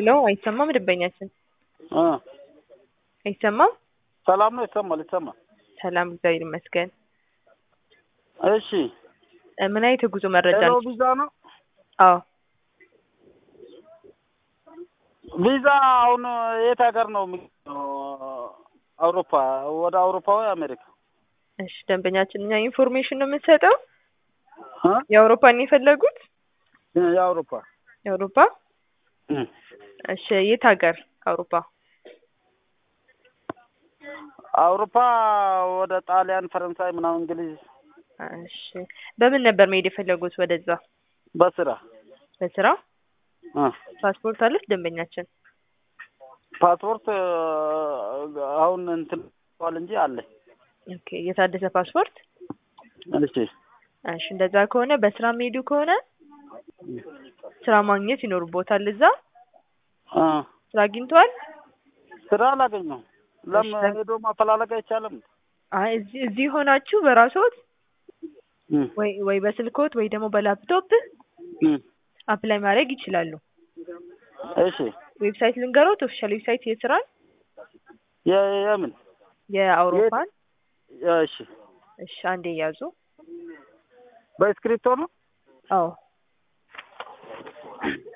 ሄሎ አይሰማም? ደንበኛችን እ አይሰማም? ሰላም ነው። ይሰማል ይሰማል። ሰላም እግዚአብሔር ይመስገን። እሺ እ ምን አይነት የጉዞ መረጃ ሄሎ ነው? ቪዛ ነው። አዎ ቪዛ አሁን የት ሀገር ነው የሚገኘው? አውሮፓ ወደ አውሮፓ ወይ አሜሪካ? እሺ ደንበኛችን እኛ ኢንፎርሜሽን ነው የምንሰጠው። እ የአውሮፓን የፈለጉት የአውሮፓ የአውሮፓ እ እሺ የት ሀገር አውሮፓ? አውሮፓ ወደ ጣሊያን፣ ፈረንሳይ ምናምን እንግሊዝ እሺ በምን ነበር መሄድ የፈለጉት ወደዛ? በስራ በስራ እ ፓስፖርት አለች ደንበኛችን? ፓስፖርት እ አሁን እንትን ዋል እንጂ አለኝ። ኦኬ የታደሰ ፓስፖርት? እሺ እሺ እንደዛ ከሆነ በስራ የሚሄዱ ከሆነ ስራ ማግኘት ይኖርቦታል እዛ። እ ስራ አግኝተዋል? ስራ አላገኘሁም። ለምን እሺ። ሄዶ ማፈላለግ አይቻልም? አይ እዚህ እዚህ ሆናችሁ በራስዎት እ ወይ ወይ በስልክዎት ወይ ደግሞ በላፕቶፕ እ አፕላይ ማድረግ ይችላሉ። እሺ ዌብሳይት ልንገሮት፣ ኦፊሻል ዌብሳይት የስራን የ- የምን የአውሮፓን። እሺ እሺ አንዴ ያዙ። በስክሪፕቶ ነው? አዎ